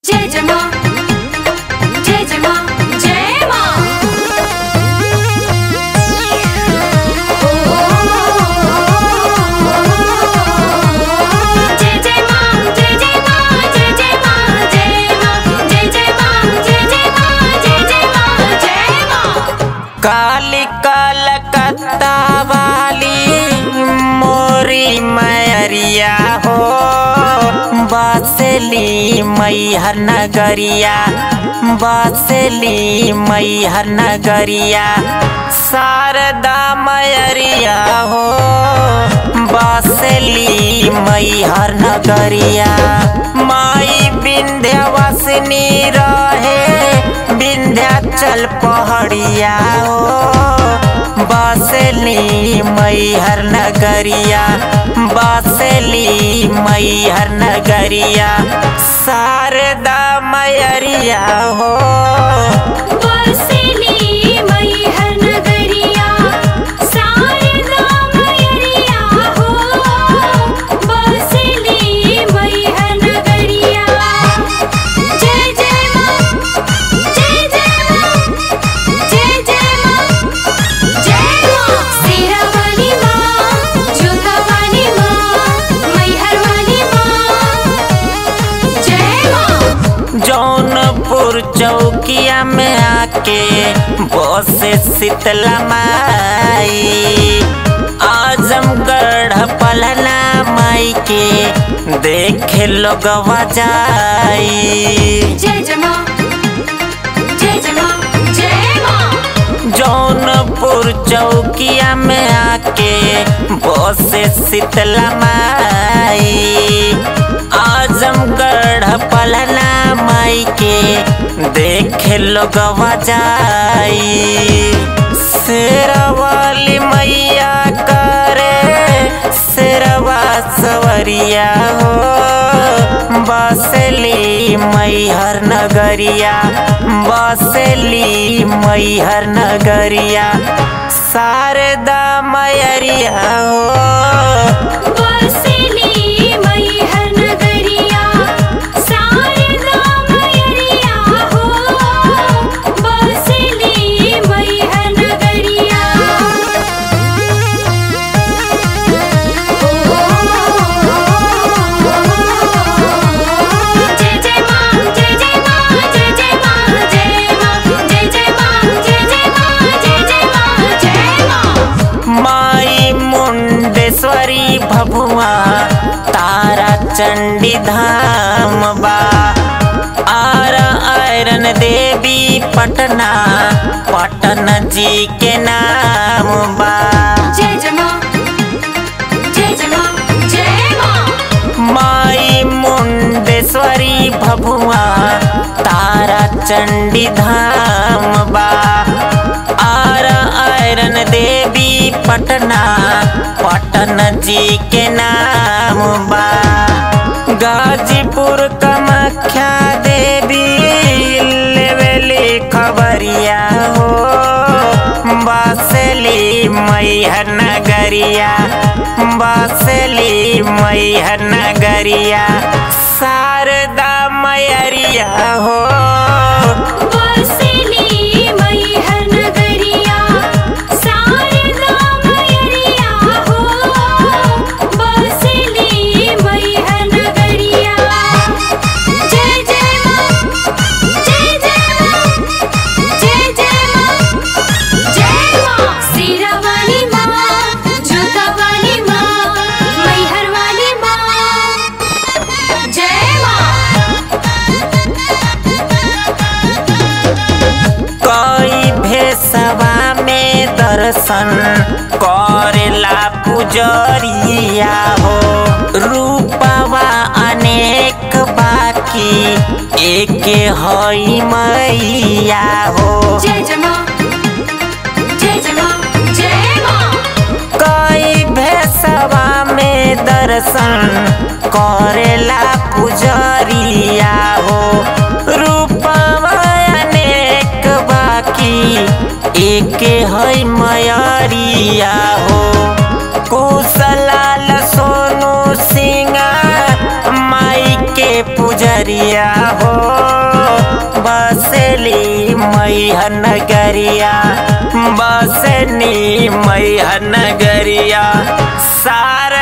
जय जय माँ जय जय माँ जय माँ जय जय माँ जय जय माँ जय जय माँ जय माँ जय जय माँ जय जय माँ जय जय माँ जय माँ काली कलकत्ता वाली मोरी मैरिया हो बसली मैहर नगरिया बसली मैहर नगरिया शारदा मैरिया हो बसली मैहर नगरिया माई विंध्यवासिनी रहे विंध्याचल पहाड़िया हो बसली मैहर नगरिया बसली मैहर नगरिया शारदा मैरिया हो बसली मैहर नगरिया शारदा मैरिया हो बसली मैहर नगरिया जय जय माँ जय जय माँ जय जय माँ जय माँ शेरा वाली माँ जोधा वाली माँ मैहर वाली माँ जय माँ जौनपुर चौकिया में आके बसे शीतला माई आजमगढ़ पलना माई के देखे लोग जाई जय जय माँ जय जय माँ जय माँ जौनपुर चौकिया में आके बसे शीतला माई आजमगढ़ पलना माई के देखे लोग जाई शेरवाली मैया करे शेरवा सवरिया हो बसली मैहर नगरिया बसली मैहर नगरिया शारदा मैरिया हो बसली मैहर नगरिया शारदा मैरिया हो बसली मैहर नगरिया जय जय माँ जय जय माँ जय जय माँ जय माँ जय जय माँ जय जय माँ जय जय माँ जय माँ माई मुंडेश्वरी भभुआ तारा चंडी धाम बा आर आयरन देवी पटना पटन जी के नाम बा जय जय माँ जय जय माँ जय माँ माई मुंडेश्वरी भभुआ तारा चंडी धाम बा आर आयरन देवी पटना पटन जी के नाम बा गाजीपुर कामाख्या देवी लेवेली खबरिया हो बसली मैहर नगरिया बसली मैहर नगरिया शारदा मैरिया हो बसली मैहर नगरिया शारदा मैरिया हो बसली मैहर नगरिया जय जय माँ जय जय माँ जय जय माँ जय माँ शेरा वाली माँ जोधा वाली माँ मैहर वाली माँ जय माँ कई भेसवा में दर्शन करेला पुजरिया हो रूपवा अनेक बाकी एक हई मैया हो जय जय माँ जय जय माँ जय माँ कई भेसवा में दर्शन करेला पुजरिया हो रूपवा अनेक बाकी एक है मयरिया हो कुशलाल सोनू सिंह माई के पुजरिया नगरिया हो बसली मैया नगरिया बसनी मैया नगरिया सारा